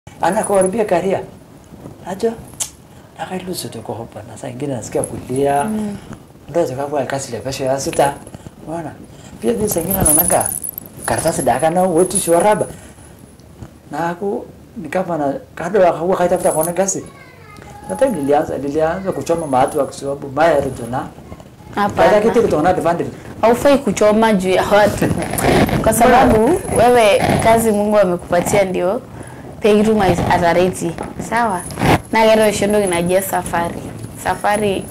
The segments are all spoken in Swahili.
anakuharibia karia ajo nakailusote kohopa na saa ingine nasikia kulia ndo zikakuwa kasi ya pesho ya sita unaona pia pia saa ingine naonanga karatasi dakana wotu shoraba na aku ni kama na kado akakuwa kaitafuta kuona kasi nata nilianza nilianza kuchoma maatu kwa sababu maya rejona baada kitu Hapana, kutoka advantage haufai kuchoma juu ya watu, kwa sababu wewe kazi Mungu amekupatia ndio pekituma atareti sawa naa oshi entoki naji safari safari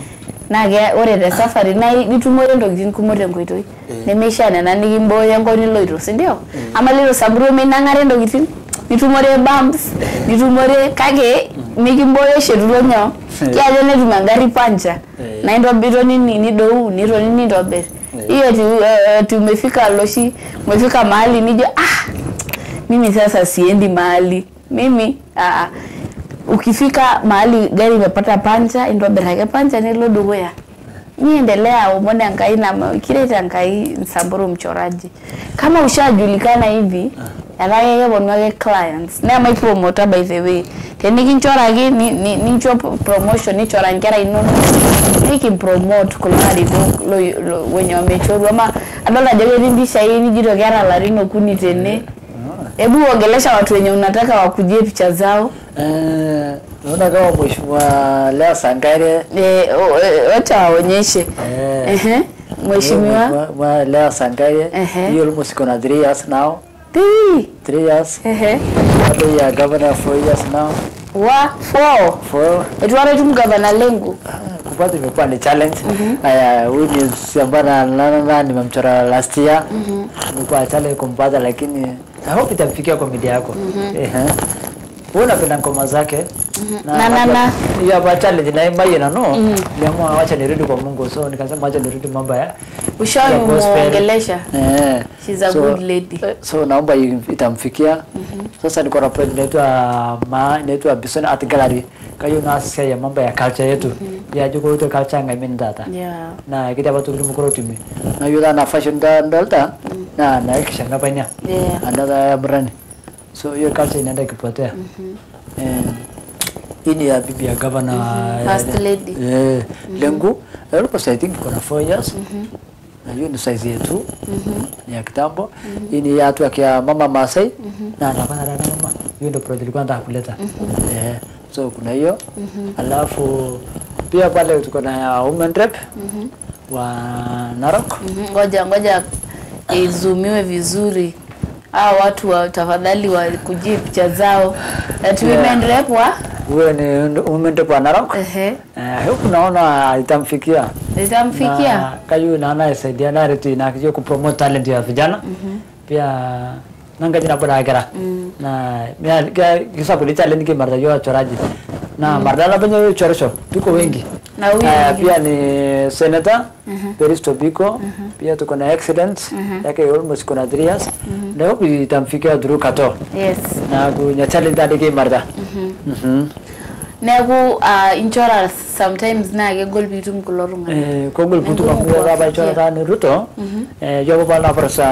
naa ke- ore te safari naa itumore ntokitin kumok tenkoitoi nemeishaa nena nikimbooyo enkop niloito sindio ama lilo samburu minang'are ntokitin nitumore bumps nitumore kake mikimbooyo oshi etulo nyoo kiajo netum engari pancha Eh. na intobiro nini nidou nitoni nintobir hiyo ati, eh, ati umefika loshi umefika mahali nijo ah mimi sasa siendi mahali mimi ah, ukifika mahali gari imepata pancha intobir ake pancha nilo dukuya niendelea umone enkai na kireta enkai nsamburu mchoraji kama ushajulikana hivi etaa keponu ake clients naa maipromota by the way tenikinchoraki ni- ni- nincho promotion nichora nkera inonok nikimpromote kulo arikok lo- lo- wenye wamechoru ama adol ajo ketii mpishai nijito keeta larin okuni tene hebu ongelesha watu wenye unataka wakujie picha zao eh naona kama mheshimiwa Lea Sangare Eh, o- eh, wacha waonyeshe Eh. Ehe, mheshimiwa Mheshimiwa Lea Sangare Ehe. he almost gonna three years now Tii. three years Ehe. bado ya governor four years now wa four four etwara etum gavana lengu kupata imekuwa ni challenge haya huyu ni sambana nana nimemchora last year imekuwa challenge kumpata lakini I hope itamfikia kwa media yako ehe wewe unapenda ngoma zake Na- na- na. hiyo hapa challenge na imai na no niamua wacha nirudi kwa Mungu so nikasema wacha nirudi mambo ya ushawahi ya gospel. muongelesha Eh. She's a good lady. eh, So naomba i- itamfikia. Sasa niko na project inaitwa ma inaitwa Bison Art Gallery. Kayo na sasa ya mambo ya culture yetu. Ya juko ito culture ngai min data. yeah. Na kita batu kitu mukoro tumi. Na yuda na fashion da ndalta. Na na kishanga panya. Yeah. Anda brand. So hiyo culture inaenda kipotea. Eh hii ni ya bibi ya governor First lady. eh, lengu almost I think kuna 4 years na hiyo ni size yetu ni ya kitambo hii ni ya watu ya mama Masai na anafanya dada mama hiyo ndio project ilikuwa nataka kuleta eh, so kuna hiyo alafu pia pale tuko na women rep wa Narok Mhm, ngoja ngoja izumiwe vizuri hawa watu wa tafadhali wakujie picha zao that women rep wa huyo ni women rep wa Narok ehe eh, huku naona itamfikia itamfikia na kayu naona isaidia na retu na kiyo kupromote talent ya vijana pia nanga jina pada kera na mia kisa kuli talent ki marda yo choraji na marda la banyo yo chorosho tuko wengi Na huyu Eh, mwingine? pia ni senator Peristo Biko pia tuko na excellent yake almost kuna 3 years na hope itamfikia through kato yes na kunya talent ade ki marda mhm neeku uh, inchora sometimes naa kegol piitum kulo tung'anak Eh, kogol putu Nengol kamu ya baba kuwafikia. chora ni Ruto eh jogo bana prosa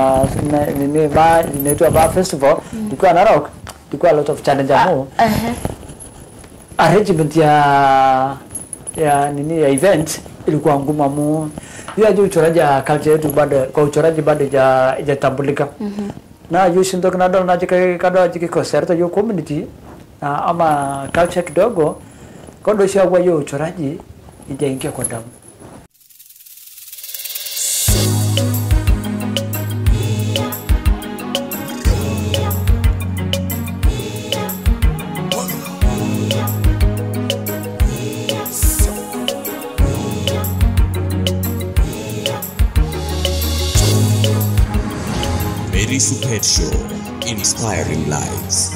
ni ni ba ni tu ba festival dikuwa Narok dikuwa a lot of challenge amu Ehe. arrangement ya ya nini ya event ilikuwa ngumu amu hiyo juu uchoraji ya culture yetu bado kwa uchoraji bado ja ijatambulika na juu shindo kana dona jike kada jike concert yo community na ama culture kidogo kodo shagwa hiyo uchoraji ijaingia kwa damu Mary Supet Show, inspiring lives.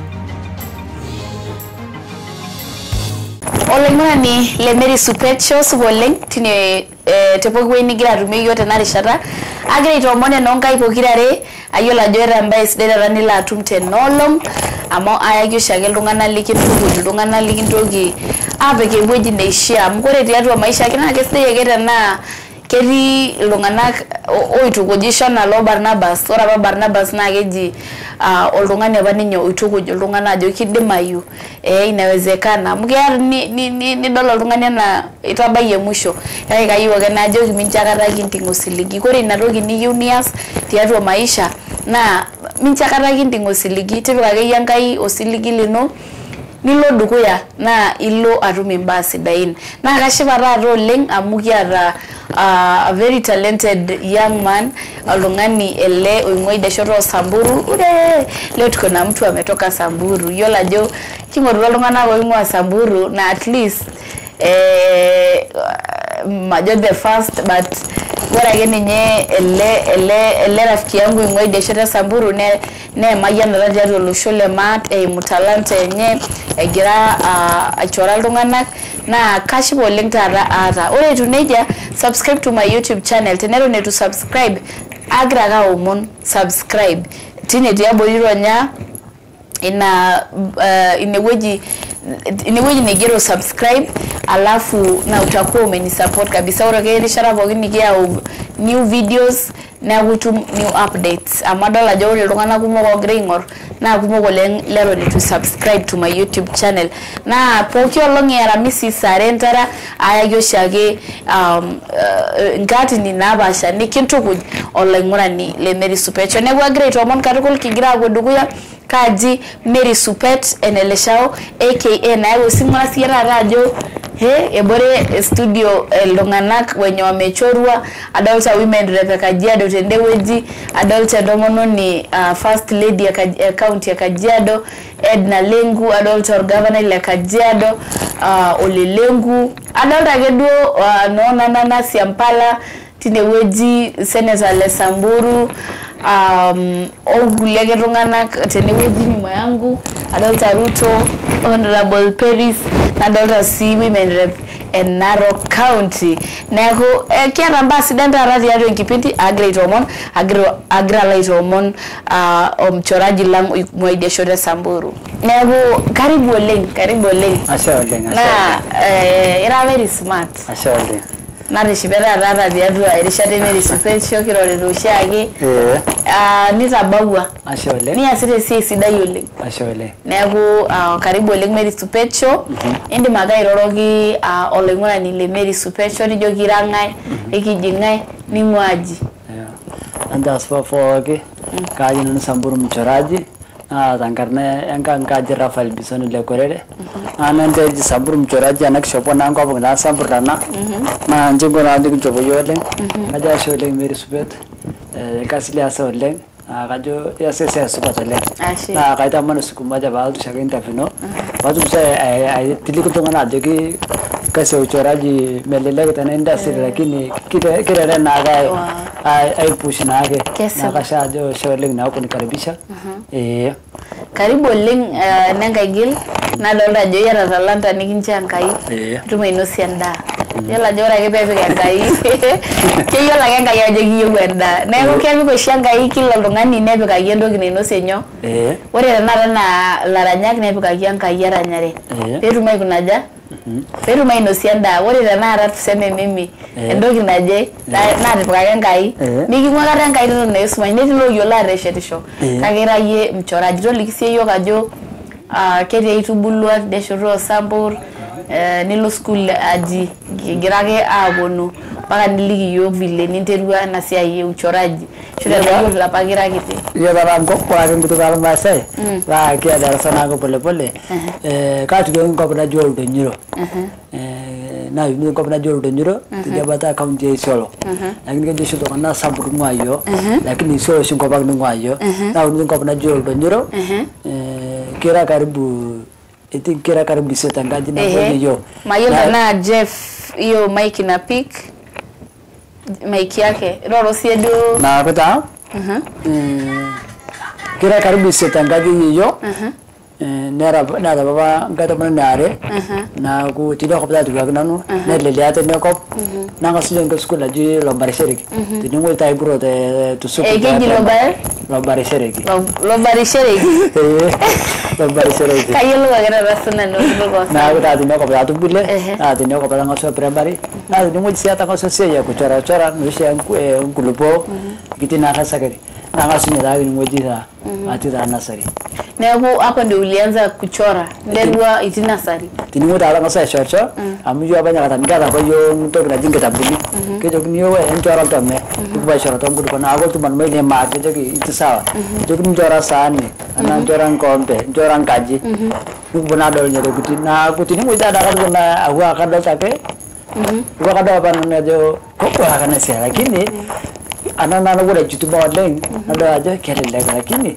olaing'urani le Mary Supet Show supa oleng tine eh, te pooki wueji nigira atumie yiok tena rishata agira aitoomon enonkai pokirare ayiolo ajo eeta embae sidai taata nilo atum tenaolong amu ayaki oshiake iltung'anak likintukuj iltung'anak likintoki apik ewueji neishia amu ore tiatua maisha ake naa kesidai ake tenaa ketii iltung'anak o- oitukujisho nalo Barnabas ore apa Barnabas naa keji ah, oltung'ani apa ninye oitukuj iltung'anak ajo kidimayu eh, inawezekana amu keya ni- ni- ni- nidol oltung'ani enaa itabayie musho kake kayieu ake najoki mincho akata kinting osiligi kore ina toki niyieu nias tiatua maisha naa mincho akata kinting osiligi tipika akeyie enkai osiligi lino nilo dukuya naa ilo atum imbaa sidain naa kashipa taata oleng amu kiata uh, a very talented young man oltung'ani ele oing'ua idia shoto osamburu ure leo tuko na mtu ametoka samburu yiolo ajo king'orutua iltung'anak oing'ua samburu na at least eh, majo the first but ore ake ninye ele ele ele rafiki yangu ing'ua idia shoto e samburu ne neemayianata tiatua olosho le maat eimu talanta enye egira uh, aichora iltung'anak naa kashipa oleng taata aata ore etu nejia subscribe to my youtube channel teneton etu subscribe agira ake aomon subscribe tine tiabori ronya ina uh, inewueji inewueji naigero subscribe alafu na utakuwa umenisupport kabisa ore ake erishata pookin nikiyau new videos neeku itum new updates amu adol ajo ore iltung'anak kumok ogira aing'or naa kumok oleng leton itu subscribe to my youtube channel naa pooki olong e aramisi saa are entara ayaki oshiake um, uh, nkatini napaasha nikintukuj olaing'urani le Mary Supecho neeku agira aitoomon katukul kigira apuo dukuya kaji Mary Supet eneleshao aka nayau osimua siye taata ajo he ebore studio iltung'anak wenye wamechorwa adolta women rep e Kajiado tendewueji adolta entomononi uh, first lady e Kaj- e county e Kajiado Edna Lengu adolta orgavanai le Kajiado uh, Ole Lengu adolta ake duo uh, noonanana Siampala tinewueji senator le Samburu um, okulie ake tung'anak tenewueji nyuma yangu adolta Ruto honorable Paris nadolta sii women rep e Narok County neeku eh, kiata mbaa sidan taata tiatua enkipindi agira aitoomon agira agira alo aitoomon uh, omchoraji lang oing'ua idia shoto e Samburu neeku karibu oleng karibu oleng ashe oleng ashe naa oleng. eh, ira very smart ashe oleng natishipe taata tiatua erishata Mary Supesho kirorita oshiake ee ah, nitabawua ashe oleng niasita esiai sidai oleng ashe oleng neeku uh, karibu oleng Mary Supecho indim ake airoroki uh, olaing'urani le Mary Supecho nijoki ira ng'ae ekiji ng'ae ning'ua aji antaspa pooki kaji nanu samburu mchoraji naa tenkarna enkang kaji Rafael Bisoni le Korere naa nenteji samburu mchoraji ena kishopo naa enkop naa sambur tana naa nji inko naa nikinchopo yiok oleng kajo ashe oleng Mary Supet eh, orkasi liasa oleng naa kajo iasa esiai supat oleng Ashe. naa kaitamani siku moja paalotu shaake interview ino paatum sii ai- aitiliki iltung'anak ajoki kasi ya uchoraji melelek tena industry lakini kite- kirere naake ai- Wow. ai- aipush naake Kesipa. naa kasha ajo ashe oleng naa kunikaribisha ee karibu oleng uh, nenkai gil nadolta ajo iyata talanta nikincho enkai Ee. itum ainosie endaa yiolo ajo ore ake peepik enkai keyiolo ake enkai ajo kiyieu endaa neeku kepik oshi enkai kila oltung'ani nepikaki entoki nainosie nyoo ee ore tenakata naa laranyak nepikaki enkai eranyare Ee. peetum aikunaja peetum ainosie endaa ore tenakata tuseme mimi Ee. entoki naje na- naatipikaki enkai Ee. miking'ua kata enkai toton naa esumash netii looyiolo aateshetisho Ee. kake ira yie mchoraji toliki sie yiok ajo ah, ketii aitubulua tidia shoto osambur eh, nilo school aji kigira ake aaponu mpaka niliki yiok vile ninterua ena siai e uchoraji ashu tenayiok ilapa kira kiti Iyo taata enkop ore ake enkutuk ormaasai naa kia darasa naake polepole Eh, kaatukieki enkop naji oldonyiro Eh, naa uni enkop naji oldonyiro tidia bata kaunti e Isiolo lakini kejo oshi iltung'anak sambur ing'ua yiok lakini Isiolo oshi enkop ang ning'ua yiok naa uni enkop naji oldonyiro Eh, kira karibu etii kira karibu isiet enkaji nabo Ehe. yiok mayiolo Na- tenaa Jeff hiyo mike ina pik mike yake roro sie duo naaku taa Mhm. eh, kira karibu isiet enkaji yiok Eh, nera nera baba ngata mana nare na ku tino kop tatu gak nanu ne le liate ne kop na nga suje ngko skula ji lo bare seriki tini ngul tai bro te tu suku Eh, keji lo bare? lo bare seriki Lo lo bari shereki. Eh, lo bare seriki Kayo lo gara rasuna no lo ko. na aku tadi ne kop tatu bile Ehe. na tini kop tanga so primary na tini ngul siata nga so se ya ku chora chora nusi yang ku eh ngulupo kiti na kasa kari na nga sunye tagi ngul ji ta ati ta nasari Neeku hapo ndio ulianza kuchora nderwa itinasari. tinimu taala ngasa shorcho amu yo banya kata ngata ko yo to na jinga tabuni ke jo ni yo en chora to me ku ba shora to ngudu na ago tu man mai ne ma ke jo ki itu sawa jo ni chora sani ana chora kompe chora kaji ku bona dol nyere kuti na ku tinimu ita ada kan na aku akan dol take ku akan dol pan ne jo ko ko akan se lakini ana na no gure jutu ba leng ada aja kele lega lakini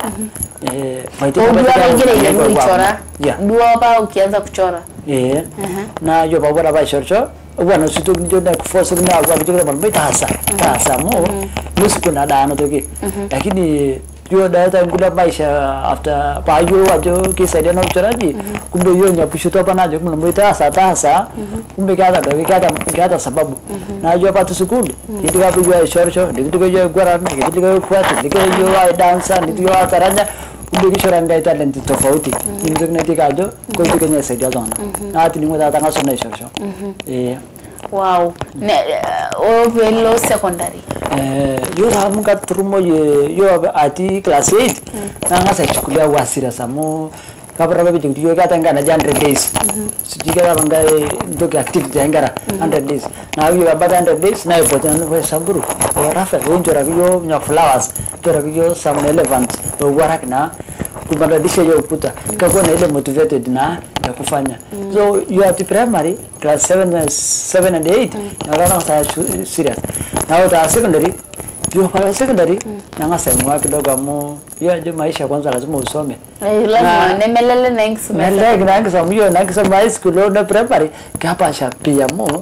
eh mai Kwa dua wengine ile ulichora. yeah Dua hapa ukianza kuchora. Eh, na yo ba bora ba shorcho wana situ ndio na kufosa na kwa kitu kama mbita hasa hasa mo nusu kuna dano toki lakini yo da ta ngula maisha after pa yo ajo ki saidia na uchoraji kumbe yo nya pushuto hapa najo kumbe mbita hasa hasa kumbe kada da kada kada sababu na yo pa tu sukulu kitu ka yo shorcho kitu ka yo gwara kitu ka yo kwatu kitu ka yo ai dansa kitu ka yo taranya kumbe kishora ngai talent tofauti ndio kinatikajo ko kenya saidia zona na tilingo ta tanga sona shosho eh Wow. Ne uh, o velo secondary. eh yo ta mun ka trumo ye yo ati class 8 na nga sa chukulia wasira samo kabra babe jingi yo ka tanga na 100 days sijika ba banga ndo ka active jangara 100 days na yo ba 100 days na yo potan no samburu o rafa yo njora yo nya flowers njora yo some relevant o warak na kubadilisha hiyo ukuta ikakuwa na ile motivated na ya kufanya so you are to primary class 7 and 7 and 8 na rana sa serious na uta secondary you pala secondary na ngasa mwa kidogo amu hiyo ndio maisha kwanza lazima usome Eh, lazima nemelele na inks na leg na ngasa myo na ngasa high school na primary kapa sha pia mo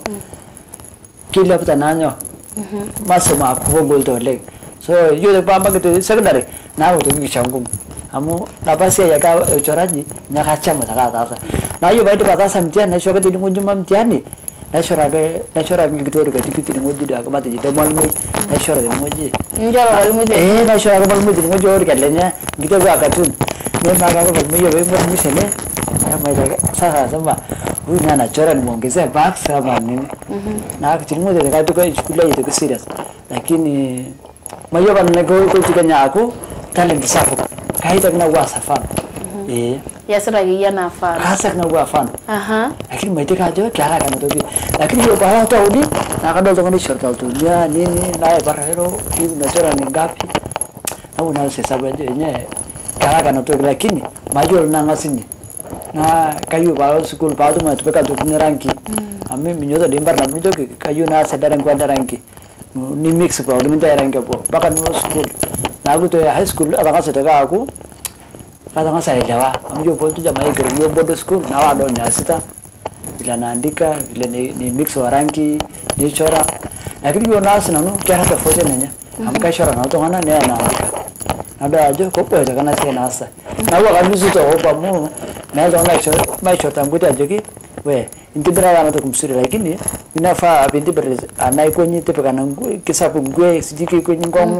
kila puta nanyo masomo akugol to leg so yo de pamba kitu secondary na uto kishangu amu nafasi ya ka uchoraji nyakachama takatasa na hiyo baada ya sasa mtihani na shoka tini ngujuma mtihani na shora be na shora ngikitori ka tikiti ni nguji da kama tiji demal mi na shora ni nguji Njoro walimu de. eh na shora kama nguji ni nguji ori kalenya ngito kwa katun ne ma ka kwa mi yo be mo mi sene ya mai da sasa sema huyu na anachora nimuongezea box kama nini na kitu moja ka tuka shule yetu serious lakini mayo bana ko ko tikanya ako talent sapo kaita kuna wasa fana eh Yasira ya na fara. kasa kuna wa fana Aha. lakini maitika ajo kiara kana toki lakini hiyo bara ta udi na kada to ni shirka to ya nini na ya bara hero hivi na chora ni ngapi au na sasa sababu yenye kiara kana toki lakini majo na ngasini na kayu ba school ba tu ma tupeka tu ni ranki ami minyoto dimbar na minyoto kayu na sedara kwenda ranki ni mix kwa ni minta ranki po baka no school na aku to high school abaka sedaka aku kata nga saelewa amjo pontu jamaa igere yo bodo school na wado nya sita vile naandika vile ni, ni mix wa rangi ni chora lakini yo nasi nanu kya hata foje nenya amka chora na to ngana ne naandika nado ajo ko po kana se nasa na wa kanusu to opa mu na ndo na chora mai chora tanguti ajo ki we intibira wana to kumsuri lakini inafaa binti bere anai kwenye tepe kana ngwe kisapu ngwe sijiki kwenye ngomu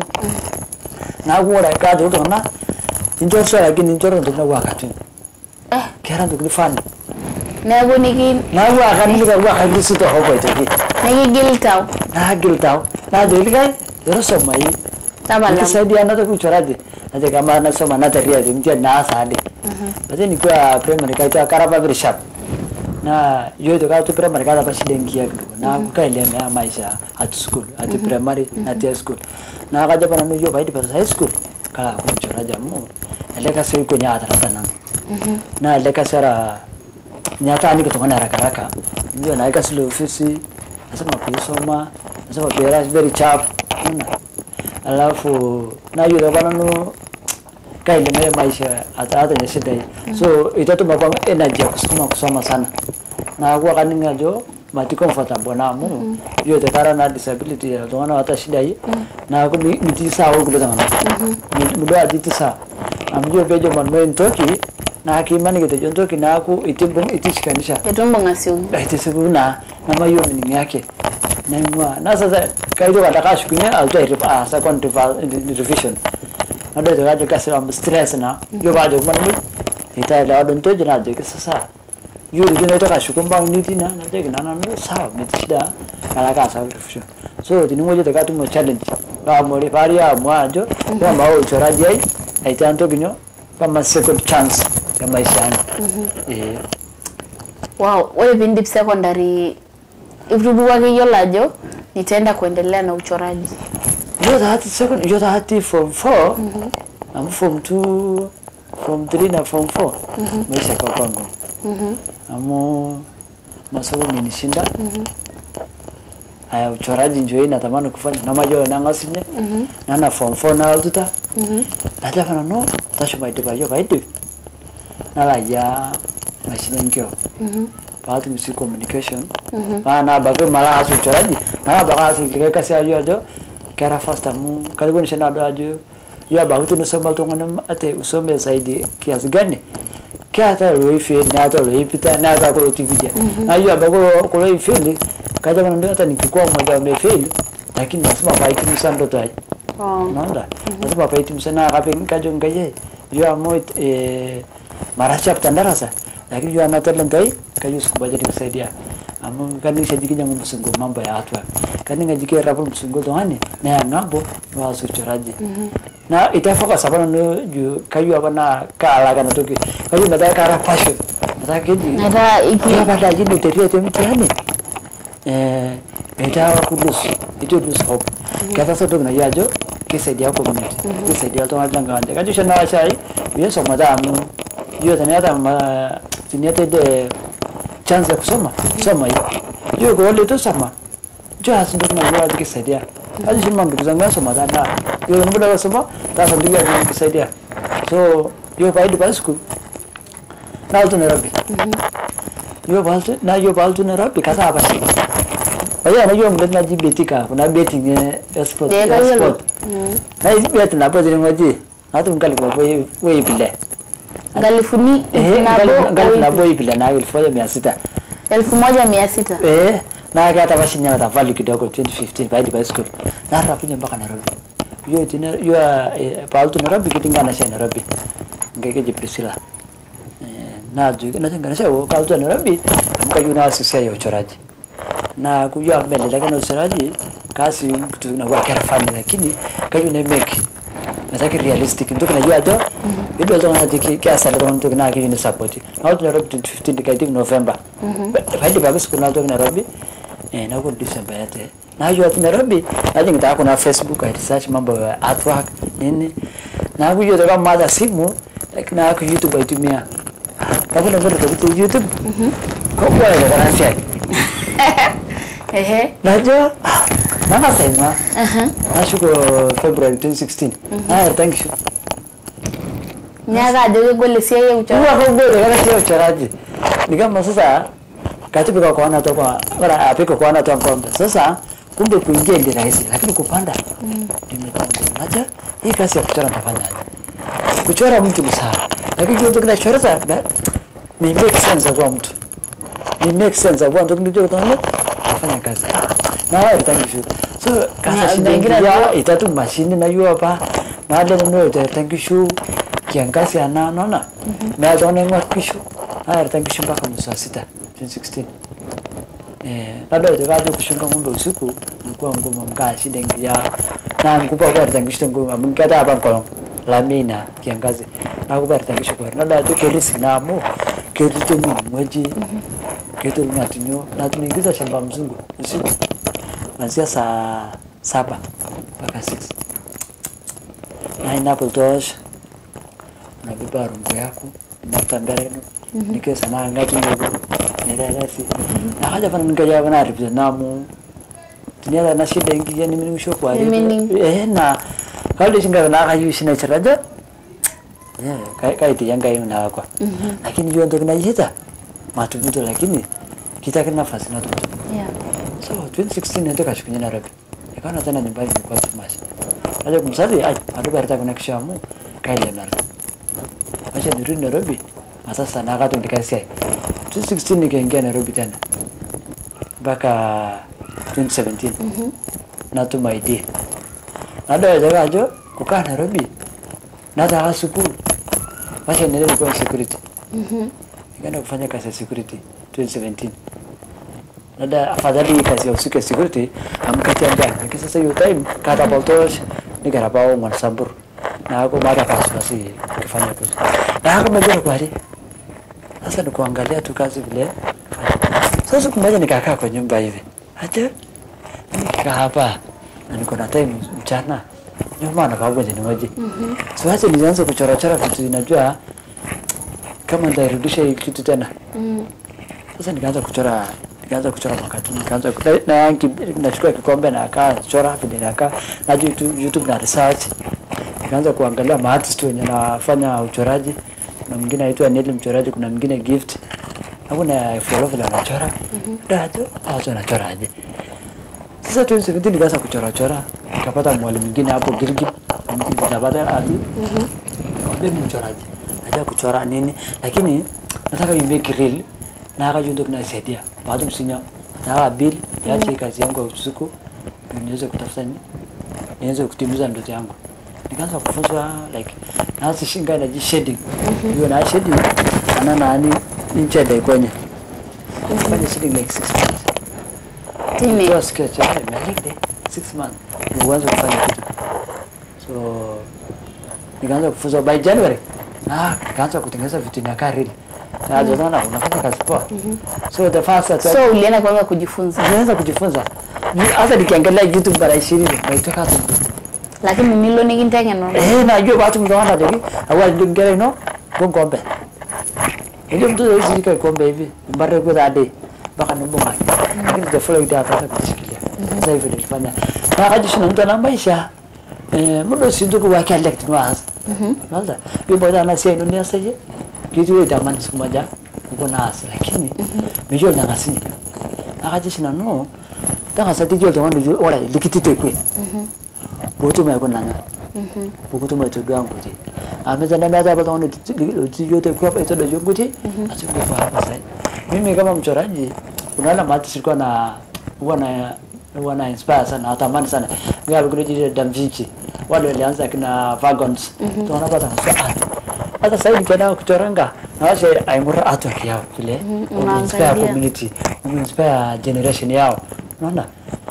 na kuora ka to na injor so lakini injor ndo na wakati Eh, kera ndo kifani neeku niki na wakati ni ka wakati sito hopo itoki nikigil tau. na giltao na delika yoro soma hii Tabala. nikisaidia na to kuchoraje aje kama na soma na taria je mtia na asadi basi ni kwa primary kaita karaba very sharp na yo to ka to primary ka basi dengia kidogo na kukaile na maisha at school at primary na at school na kaja pana no yo baidi pa high school kala kumchoraja mu eleka sio iko nyata na na eleka sara nyata ni kutokana haraka haraka ndio naika sile ofisi nasema kuisoma nasema pera is very sharp una alafu na yule bana no kaile na maisha hata hata ni shida hii so itatuma kwa energy ya kusukuma kusoma sana na kwa kaninga jo mati comfortable na mu yo te kara na disability ya to na hata shida hii na ko miti sawa kulo tanga mu do ati tisa amjo bejo man men toki naa kiimaniki tejo ntoki naaku itibung itishikanisha etumbung asioki aitisipu naa namayiolo meaning yake naing'ua na sasa kaitoki adake ashukunye alotu airip- aas second reval- revision nadol ajo kajo kasi amu stress naa iyiolo paajoki manuj itaelewa do ntoki naajoki sasa iyiolo tu naitoki ashuku mbaa uni tina najoki naa nanu sawa metii shida alo ake aas revision so tining'ojote katumo challenge paamori paari aamua ajo pemao uchoraji ai aitaa ntoki nyoo kama second chance ya maisha yangu Eh. wow ore piindip secondary itubukwa iyiolo ajo nitaenda kuendelea na uchoraji Hiyo hati second, hiyo hati form 4 amu form 2 form 3 na form 4 maisha kwa kwangu amu masomo menishinda aya uchoraji njo hii natamani kufanya namajo nangasinye nana form 4 naltuta najafana no tashuma idipayo paidip nalaya mashine nkio paatum si communication paa nabaki mala aas uchoraji nalabaki aas likae kasi ajo ajo kera fast amu karibuni nado ajo yo abaki tunusoma iltung'ani ate usome zaidi kiasi gani keeta loifeli neeta loipita neeta kulo tividia na yo abaki kulo- kulo ifeli kaja kana ndio hata nikikuwa mmoja wamefeli lakini lazima paitimisha ndoto ai oh. naona lazima paitimisha na kape kajo ngaye yo amo eh, mara chapta darasa lakini yo ana talent ai kajo siku moja nikusaidia amu kani shajikinya msungu mambo ya watu kani ngajike rapo msungu toani na ya ngambo wa suchoraji na itafaka sabana no ju kayo abana kala kana toki kayo nataka kara passion nataka keji Nataka iki- ya baada jini teria temtiani eh itawa kulus itu lose hope kata soto na yajo kisaidia community kisaidia to ngajanga wanje kajo shana wachai yeso madamu hiyo tena hata ma tiniate de chance ya kusoma soma hiyo hiyo kwa wale tu soma jo asindo kuna hiyo kisaidia kajo shima ndugu zangu soma dana hiyo muda wa soma sasa ndugu yangu kisaidia so hiyo kwa hadi school na utu Nairobi yo baltu na yo baltu Nairobi kasa apa sih Aya na yo mlet na ji beti ka kuna beti nge sport Dia kan sport na isi beti na pati ngoji na tu ngali kwa boy boy bile ngalifuni eh ngali ngali na nabo boy bile na elfu moja mia sita elfu moja mia sita eh na kata basi nyama ta value kidogo 2015 baada ya school na rapunya mpaka Nairobi yo tina yo eh, baltu Nairobi kitingana sha Nairobi ngeke ji Priscilla na ju na tenga sha wo kaltu Nairobi amka yuna asisia ya uchoraji na kujua mbele lakini uchoraji kasi kitu na kwa kera fani lakini kayo ne make nataka realistic ndio kinajua jo ndio ndio na tiki kiasi ndio ndio na kile ni support na watu Nairobi 15 kaiti November baada ya siku na ndio Nairobi eh na kwa December yote na hiyo watu Nairobi naje nitaka kuna Facebook I research mambo ya artwork nini na kujua kama mada simu lakini na kwa YouTube aitumia Kabla mbele kwa YouTube kwa kwa ile kana share ehe Najua mama sema nashuko February 2016 ah thank you miaka ajo kegol esiai e Huwa uchoraji kwa bure kana sio uchoraji ni kama sasa katibu kwa kuona tu kwa ora apiko kuona tu ngombe sasa kumbe kuingia ndio rahisi lakini kupanda nimetambua najua hii kazi ya kuchora nitafanyaje kuchora mtu ni sawa lakini kitu kinachora sana ni make sense kwa mtu ni make sense kwa mtu ndio utaona afanya kazi na wewe thank you so Na- kasa na shida ingine ya ndio- itatu mashini na yuwa pa na ale no te thank you kiangazi ana naona na ataona ngwa kisho haya thank you mpaka mwezi wa sita 2016 eh labda utakaje kushunga ng'ombe usiku ilikuwa ngumu mkaa shida ingia na nikupa kwa thank you ngumu mkata hapa kwa lamina kiangazi na kupa thank you kwa labda tu kelisi na mo kelisi tu mweji kitu tunatinyo na tunaingiza shamba mzungu usiku kuanzia saa saba mpaka 6 na inapotosha unabeba rungu yako unafuta mbele nikesa na ngati ndogo nirelesi na haja pana nikaja bana ripia namu tinyala na shida ingi yani mimi msho kwa Meaning? eh na kale singa na kayu sina charaja eh kai kai ti yanga ina kwa lakini hiyo ndo kinajita matumizi lakini kitaka nafasi na tutu yeah. so 2016 ndio kashukunya Nairobi ikaona tena nyumbani kwa tumashi aje kumsali ai adu barata kuna kishamu kaile na acha nirudi Nairobi na sasa nakatundika siai 2016 nikaingia nairobi tena mpaka 2017 natum id nadol aitoki ajo kukaa nairobi nataka sukul wacha niendelee kuwa security nikaenda kufanya kazi ya security 2017 nada afadhali hii kazi ya usiku ya security amkatia njaa lakini sasa hiyo time kata boltosh nikaraba ong'wan sambur naako mata pasipasi kifanya kazi naako mejua kweli sasa ni kuangalia tu kazi vile sasa siku moja nikakaa kwa nyumba hivi aje nikikaa hapa na niko na time mchana nyuma nakaugwa ni moja so acha nianze kuchorachora vitu ninajua kama nitairudisha hii kitu tena sasa nikaanza kuchora nikaanza kuchora makatuni nikaanza ku- na, na, nachukua kikombe na kaa chora vile nakaa na YouTube, YouTube na research nikaanza kuangalia maartist wenye nafanya uchoraji kuna mwingine aitwa Neli mchoraji kuna mwingine gift hapo na follow vile anachora dajo hapo anachoraje sasa 2017 nikaanza kuchora chora nikapata mwalimu mwingine hapo Gilgit nikapata ati mimi mchoraji najua kuchora nini lakini nataka you make real na akajua ndio kunasaidia baada msinya na aka bill niache hii kazi yangu ya usiku ndio niweze kutafuta ni niweze kutimiza ndoto yangu nikaanza kufunzwa like naanza shinga na shading hiyo na shading ana nani nje ya kwenye kufanya shading like 6 months tini Toa sketch ya imelinde 6 months ndio uanze kufanya kitu so nikaanza kufunzwa by January na nikaanza kutengeneza vitu inakaa real na mm naona unafanya kazi poa so the first at so ulienda kwanza kujifunza nilianza kujifunza Ni- hata nikiangalia YouTube mara 20 naitoka hapo lakini nilo nikinteng'eno eh najua watu mtaona deki awali ndio ngere ino ngombe ndio mtu hizi kika kombe hivi mbare kwa dade mpaka nibonga lakini the following day akaanza kujishikilia sasa hivi nilifanya na akajishi na mtu ana maisha eh mudo sindu kwa wake elect no as nalda hiyo boda na sio dunia sasa kitu hiyo tamani siku moja uko na as lakini mijo na ngasini akajishi na no tanga sati jo tawani jo ora likitite kwe boto mai ko nanga bukutu mai tudu an kuti a me zana na zaba wani ti yo te kwa ito da junguti a cikin kwa haka sai mimi kama mchoraji unaona mati silikuwa na wana wana inspire sana natamani sana ngapi kule jiji Da Vinci wale walianza kina Vagons tunapata na art hata sasa nikienda kuchoranga na washe aimura art yao vile inspire unaangalia. community inspire generation yao unaona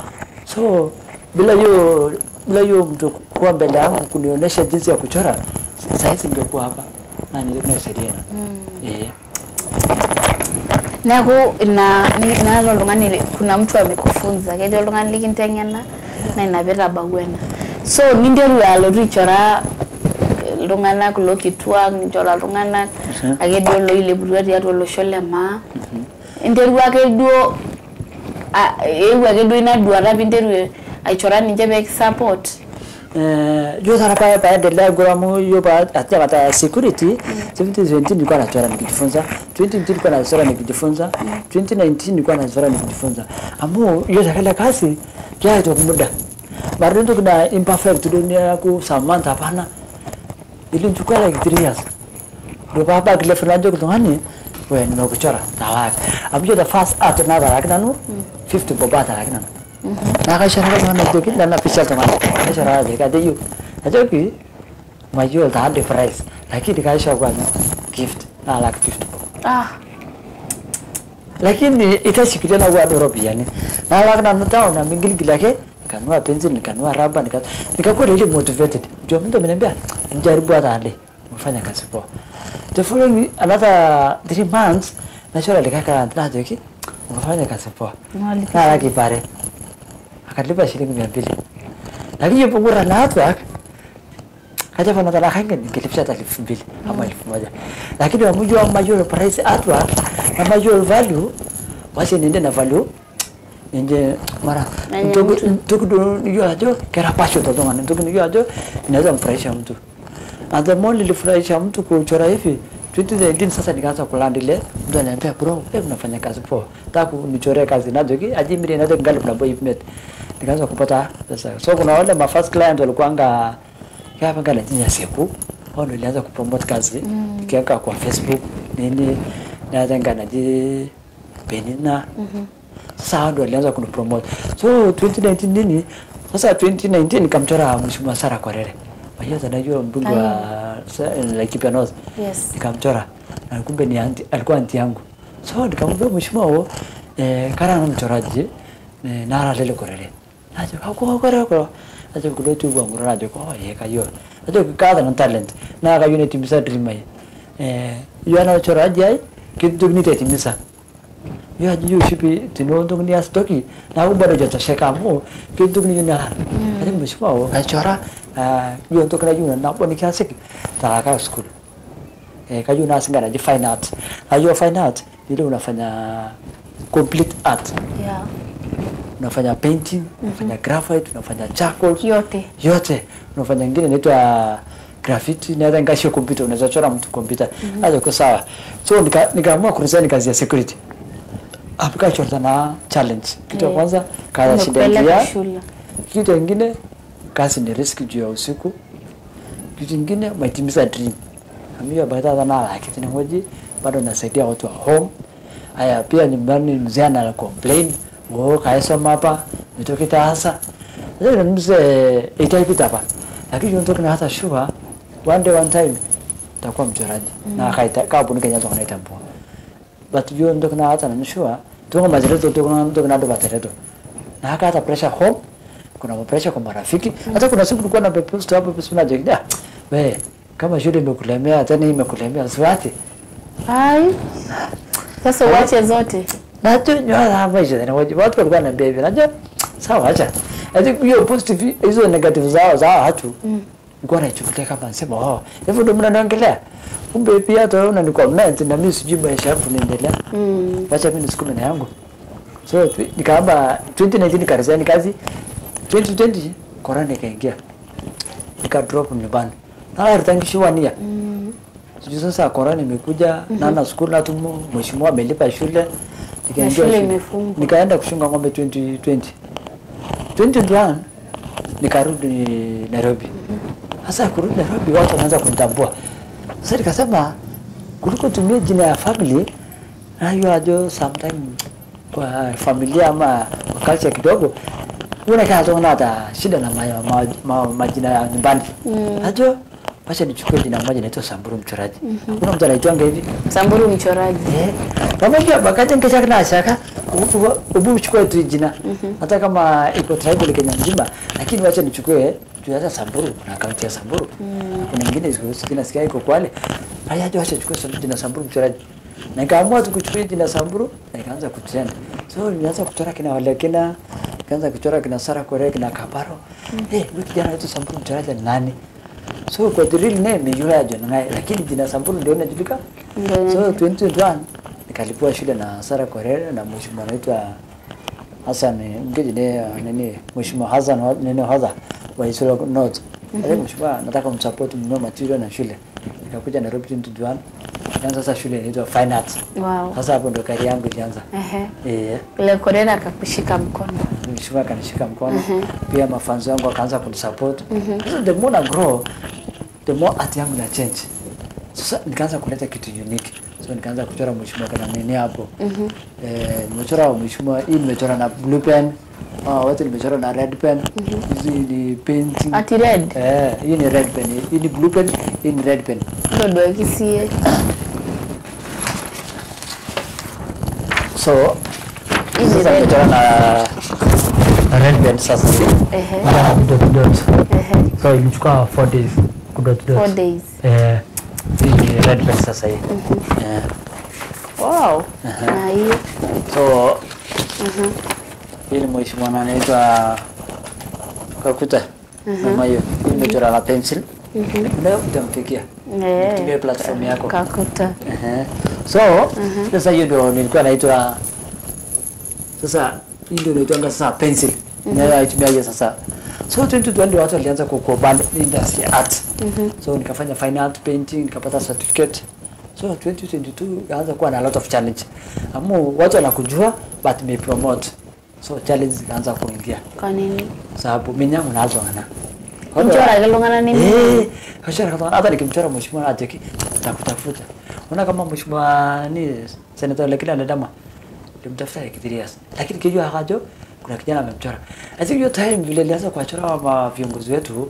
so bila hiyo bila hiyo mtu kuwa mbele yangu kunionyesha jinsi ya kuchora sahizi ningekuwa hapa na nisaidia eh neeku ina ni- naata oltung'ani li- kuna mtu amekufunza ketii oltung'ani likinteng'ena na ina piitabawua ena so ninteru alotu aichora iltung'anak kulo kituak ninchora iltung'anak Mhm. ake duo loileputua tiatua olosho le maa interua ake duo a- eewuo ake duo ina duata piinteru aichora ninche pee kisupport Eh, yo sana pa paendelea guramu yo pa atia kata security 2017 nilikuwa nachora nikijifunza 2018 nilikuwa nachora nikijifunza 2019 nilikuwa nachora nikijifunza amu yo sakala kasi kia to muda bado ndo kuna imperfect dunia ku samanta hapana ilinchukua like 3 years ndio baba kile fulani kutongani wewe nimekuchora tawaka amjo the first art na bara kinanu 50 boba ta kinanu na ka shara ka na doki na na picha to mana ka shara de ka de yu ajo ki majo ta de price lakini ka shara kwa gift na like 50 bob ah lakini itashikilia na kwa Nairobi yani na la kana mtao na mingili yake nikanua pencil nikanua raba nika nikakuwa ile motivated ndio mtu ameniambia njaribu hata ande mfanya kazi poa the following another 3 months nachora likaka na joki mfanya kazi poa Mwalimu. na laki pare akalipa shilingi 200 lakini yupo ngura na watu ak kaja pana tala hangen nikilipia hata elfu mbili ama elfu moja lakini wamujua major price atwa na major value wasi nende na value nje mara Nanye ntuku mtu. ntuku do niyo ajo kera pasho to donga ntuku niyo ajo inaweza mfurahisha mtu and the more nilifurahisha mtu kuchora hivi 2019 sasa nikaanza kulandi ile mtu ananiambia bro wewe unafanya kazi poa nataka kunichorea kazi nazo ki ajimiri na ngali kuna boy mate nikaanza kupata pesa so kuna wale ma first client walikuanga kama ngala jinya siku hao ndio nilianza kupromote kazi nikiweka kwa Facebook nini natenga naji Penina sasa hao ndio walianza kunipromote so 2019 nini sasa 2019 nikamchora mheshimiwa Sara Kwarere hiyo anajua mbunge wa sa- Laikipia North Yes. nikamchora na kumbe ni anti, alikuwa anti yangu so nikamwambia mheshimiwa huo eh, kara na mchoraji eh, nara lele korere ajo kako kore ko ajo kudo tu bwa ngura ajo ko ye kayo ajo kada na talent na kayo ne timisa dream ai eh yo na choraji ai kitu ni te timisa yo ajo yo shipi tino ndo ni astoki na ubado jota sheka mo kitu ni na ajo mheshimiwa huo kachora yo ndo kana yuna na boni kiasi taraka school eh, kajua unasinga naji fine art najua fine art ile unafanya complete art Yeah. unafanya painting unafanya graphite unafanya charcoal Yote. yote unafanya ingine inaitwa graffiti naweza ngashio kompyuta unaweza chora mtu kompyuta hapo kwa sawa so nika- nikaamua kuresign kazi ya security apika chorta na challenge kitu ya Eh. kwanza kaza shida Umekupeleka ya shule. kitu ingine kazi ni risk juu ya usiku kitu ingine umetimiza dream amio baada na la kitu ngoji bado nasaidia watu wa home haya pia nyumbani mzee ana complain oh kaisoma hapa nitoke hasa ndio mzee itaipita hapa lakini ndio na hata sure one day one time takuwa mchoraji na kaita kabu nikenya zo kanaita mpo but yo ndo kana hata na sure tungo mazireto tu kuna ndo kana ndo batereto na haka hata pressure home kuna pressure kwa marafiki hata kuna siku tulikuwa na post hapo post na jekida we kama shule imekulemea tena hii imekulemea siwati Ai. Sasa uache zote. nacho nyoa maisha tena watu watu walikuwa na baby najua sawa acha I think hiyo positive hizo negative zao zao hatu nilikuwa naichukulia kama nasema oh hivyo ndio mnaniongelea kumbe pia hata wewe unani comment na mimi sijui maisha yangu niendelea Mm. wacha mimi nisukume na yangu so tu- nikaamba 2019 nikaresign kazi 2020 corona ikaingia nika drop nyumbani na ritangishiwa nia sijui sasa corona imekuja nana school na tumo mheshimiwa amelipa shule nikaingia shule shule. imefungwa. nikaenda kushunga ng'ombe 2020 2021 nikarudi Nairobi sasa kurudi Nairobi watu wanaanza kunitambua sasa nikasema kuliko tumie jina ya family nayo ajo sometime kwa familia ama kwa culture kidogo unakaa tu hata shida na ma, ma, ma, majina ya nyumbani ajo wacha nichukue jina moja inaitwa Samburu mchoraji kuna mtu anaitwanga hivi Samburu mchoraji. Eh, pamoja wakati nikisha na shaka ubu uchukue tu jina hata kama iko tribal Kenya mzima lakini wacha nichukue juu hata Samburu na kaunti ya Samburu kuna nyingine ziko zingine sikia iko Kwale haya aje wacha nichukue Samburu jina Samburu mchoraji na nikaamua tu kuchukua jina Samburu na nikaanza kutrend so nilianza kuchora kina wale kina nikaanza kuchora kina Sara Kore kina Kabaro eh huyu kijana wetu Samburu mchoraji ni nani so kwa the real name ni yule ajo ngai lakini jina Samburu ndio inajulikana Ndio so 2021 nikalipua shule na Sara Korere na mheshimiwa anaitwa Hassan mgeji ne nini mheshimiwa Hassan wa- nini Hadha wa Isiolo North ale mheshimiwa nataka umsupport mnunue material na shule nikakuja Nairobi 2021 nikaanza sasa shule inaitwa Fine Arts Wow. sasa hapo ndo kari yangu ilianza Ehe. eh Ile Korena akakushika mkono. mheshimiwa akanishika mkono pia mafanzo yangu akaanza kunisupport sasa the more na grow the more art yangu na change sasa nikaanza kuleta kitu unique so nikaanza kuchora mheshimiwa kana nini hapo eh nimechora mheshimiwa hii nimechora na blue pen ah wote nimechora na red pen hizi ni painting Ati red. eh hii ni red pen hii ni blue pen hii ni red pen Ndo ndo kisie. so Hii ni sasa red. nimechora na na red pen sasa Ehe. Ila ni dot dot Ehe. so ilichukua 4 days kudot dot Four days. eh hii ni red pen sasa hii eh Wow. Na hiyo. so hii ni mheshimiwa na anaitwa Kakuta mama hiyo hii nimechora na pencil leo utampikia Nitumie platform yako. Kakuta. Ehe. so sasa hiyo ndio nilikuwa naitwa sasa hii ndio naitwanga sasa pencil naitumia hiyo sasa so 2020 ndio watu walianza kukubali industry ya art so nikafanya fine art painting nikapata certificate so 2022 ikaanza kuwa na a lot of challenge amu watu wanakujua but me promote so challenge zikaanza kuingia Kwa nini? sababu minyangu nazo ana Mchora iltung'anak nemi Eh, kachora kama hata nikimchora mheshimiwa ajoki takutafuta. Unaona kama mheshimiwa ni senator Lekina Ledama nilimtafuta like three years. Lakini kijua hajo kuna kijana amemchora. I think hiyo time vile alianza kuwachora wa viongozi wetu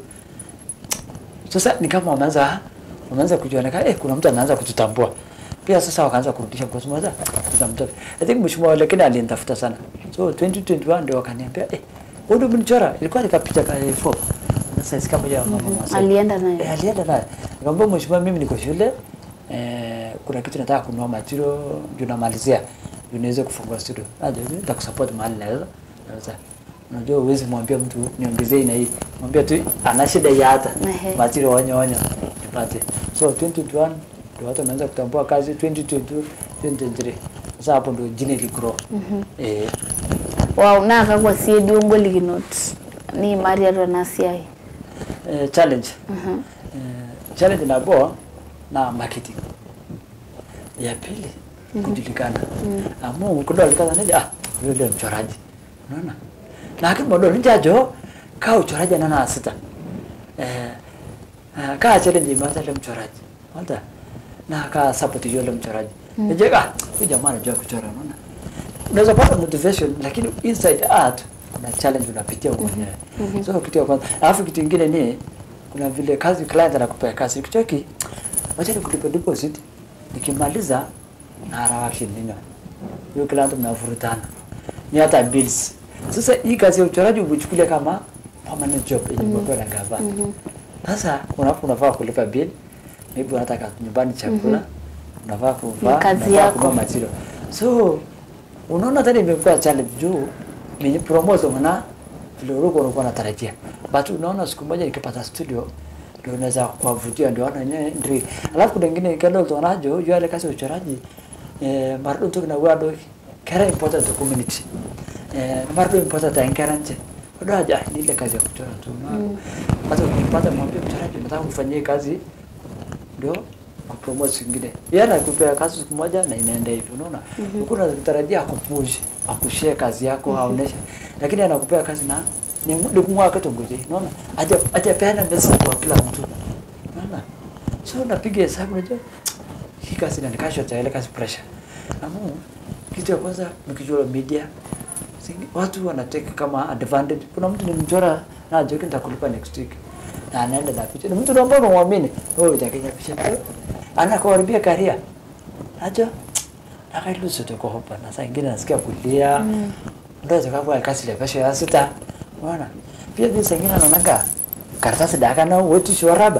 sasa ni kama wameanza wameanza kujionekana eh, kuna mtu anaanza kututambua. Pia sasa wakaanza kurudisha kwa sababu tutamtoa. I think mheshimiwa Lekina alinitafuta sana. So 2021 ndio wakaniambia eh, wewe ndio umenichora. Ilikuwa nikapicha ka A4. Sasa sika moja ya mama Masai. alienda naye. Eh, alienda naye. Nikamwambia mheshimiwa, mimi niko shule eh, kuna kitu nataka kununua material juu namalizia juu niweze kufungua studio. Aje nitakusupport mahali naweza. Naweza. Unajua uwezi mwambia mtu niongezee na hii. Mwambia tu ana shida ya hata Ehe. material onyo onyo nipate. So 2021 ndio watu wameanza kutambua kazi 2022 2023. Sasa hapo ndio jina iligrow. Eh, Wow, naa kakwa sii duo ngolikinot niimari atua ena siai. eh, challenge eh, challenge nabo na marketing ya pili kujulikana amu kudolikana neja ah yule mchoraji unaona lakini modo nijajo ka uchoraji nana asita eh ah, ka challenge imata ile mchoraji hata na ka support yule mchoraji nije ah huyu jamaa anajua kuchora unaona unaweza pata motivation lakini inside art kuna challenge unapitia huko mwenyewe so kitu ya kwanza alafu kitu kingine ni kuna vile kazi client anakupea kazi kichoki wacha nikulipe deposit nikimaliza na harawaki nini hiyo client mnavurutana ni hata bills sasa hii kazi ya uchoraji umechukulia kama permanent job yenye mm na gava sasa unapo unafaa kulipa bill maybe unataka nyumbani chakula unafaa kuvaa Ni kazi unafaa yako. kununua material so unaona tena imekuwa challenge juu ni promotion na vile ulikuwa unakuwa unatarajia but unaona siku moja nikipata studio ndio unaweza kuwavutia ndio wana yenyewe ndio alafu kuna ingine kando tunajo juu ile kazi ya uchoraji eh mardo tu na wado kera important to community eh mardo important ta nkera nje ndio aja ni ile kazi ya kuchora tu na hata ukipata mwambie mchoraji nataka mfanyie kazi ndio kupromote zingine. Yeye anakupea kazi siku moja na inaenda hivi, unaona? Mm -hmm. unatarajia akupush, akushare kazi yako mm -hmm. aoneshe. Lakini anakupea kazi na ni ni kumwaka tongoje, unaona? Aje aje peana message kwa kila mtu. Unaona? So unapiga hesabu unajua hii kazi na nikasha cha ile kazi pressure. Amu kitu ya kwanza mkijua media Singi, watu wanateka kama advantage. Kuna mtu nimchora na ajoki nitakulipa next week na anaenda na picha. Ni mtu ambaye unamwamini wewe utakenya picha. Anakuharibia karia. Ajo akailusu tuko hapa na saa ingine nasikia kulia. Ndio zikapo kazi ile pesha ya sita. Unaona? Pia pia saa ingine naonanga karatasi daka na wetu shoraba.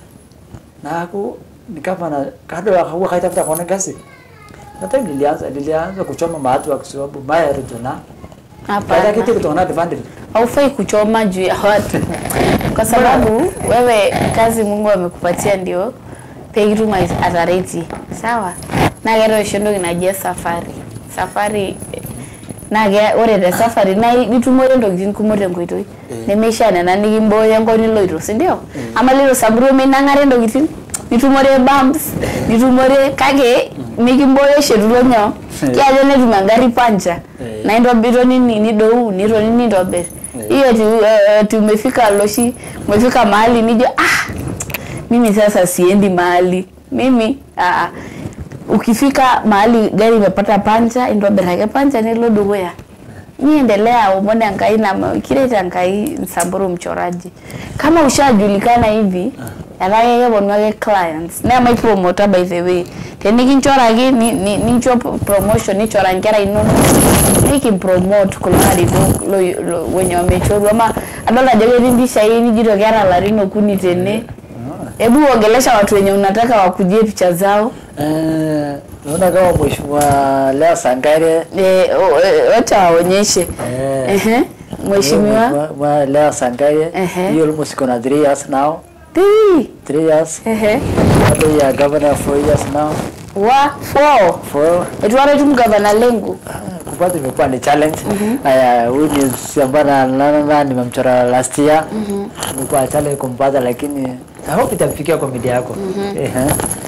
Na aku ni kama na kado akawa kaitafuta kuona kazi. Na time nilianza nilianza kuchoma maatu kwa sababu maya rutuna. Baada kitu Hapana, kutoona advantage. haufai kuchoma juu ya watu, kwa sababu wewe kazi Mungu amekupatia ndio pekitum atareti sawa naa keeta oshi entoki naji esafari safari naa ke- ore te safari naa itumore ntokitin kumok tenkoitoi nemeishaa nena nikimbooyo enkop niloito sindio ama lilo Samburu minang'are ntokitin nitumore bumps nitumore kake mikimbooyo oshi etulo nyoo kiajo netum engari pancha Eh. na intobiro nini nidou nitoni nintobir hiyo ati, eh, ati umefika loshi umefika mahali nijo ah mimi sasa siendi mahali mimi ah, ukifika mahali gari imepata pancha intobir ake pancha nilo dukuya niendelea umone Enkai na kiret Enkai Samburu mchoraji kama ushajulikana hivi etaa ake keponu ake clients naa maipromota by the way tenikinchoraki ni- ni- nincho promotion nichora nkera inonok nikimpromote kulo arinok lo- lo- wenye wamechorwa ama adol ajo ketii mpishai nijito keeta larin okuni tene hebu ongelesha watu wenye unataka wakujie picha zao Eh, naona kama mheshimiwa Lea Sangare Eh, o- eh, wacha waonyeshe Eh. Ehe, mheshimiwa Mheshimiwa Lea Sangare Ehe. hiyo almost iko na 3 years now Tii. 3 years Ehe. bado ya governor 4 years now wa four for etwara etum gavana lengu kupata imekuwa ni challenge haya huyu ni sambana nana nimemchora last year imekuwa challenge kumpata lakini I hope itafikia kwa media yako ehe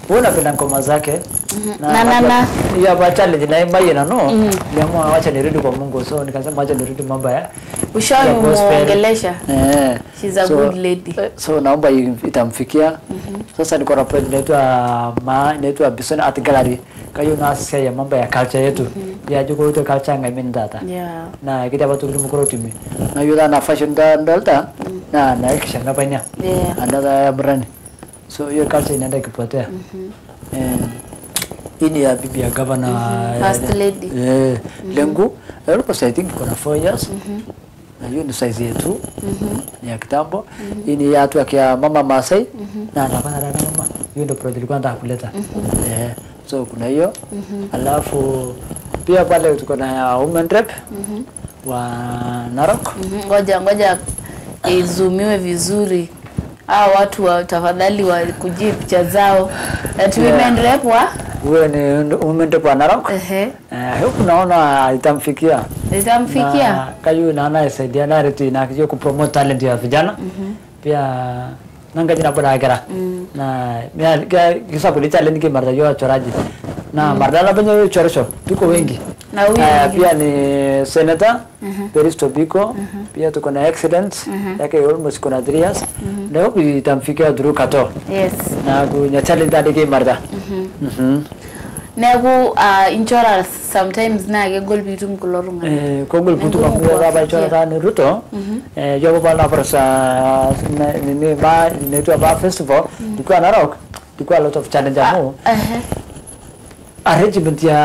huwa napenda ngoma zake Na- na- na. hiyo hapa challenge na imba na no niliamua wacha nirudi kwa Mungu so nikasema wacha nirudi mambo ya Ushawahi ya gospel. muongelesha? eh She's a good lady. eh, so naomba i- itamfikia sasa niko na project inaitwa ma inaitwa Bison Art Gallery kayo na sasa ya mambo ya culture yetu ya juko to culture ngai min data Yeah. na kita batu kirim kuro timi na yuda na fashion da dalta na na kishanga panya Yeah. anda da brand so hiyo culture inaenda kipotea eh hii ni ya bibi ya governor First lady. eh lengo alikuwa I think kuna 4 years na hiyo ni size yetu ni ya kitambo hii ni ya watu ya mama Masai na anapanda na mama hiyo ndio project ilikuwa nataka kuleta eh so kuna hiyo alafu pia pale tuko na women rep wa Narok Mhm, Ngoja ngoja izumiwe vizuri. Hawa watu wa tafadhali wakujie picha zao. That women rep wa huyo ni women rep wa Narok ehe eh huku naona itamfikia itamfikia. na kayu naona isaidia na reti na kiyo kupromote talent ya vijana pia nanga jina bada kera na mia kisa kuli talent ki marda yo choraji na marda la banyo choresho tuko wengi Na huyu Eh, mwingine? pia ni senator Peris Tobiko pia tuko na excellent yake almost kuna 3 years leo itamfikia Drew Kato Yes. na kunya talent ade ki marda mhm Neeku uh, insurance sometimes naa kegol piitum kulo tung'anak. Eh, kogol putu Ngumu kamu ya baba kuwafikia. chora tani Ruto eh jogo bala prasa na- nini ba inaitwa ba festival tulikuwa Narok tulikuwa a lot of challenge amu Ehe. arrangement ya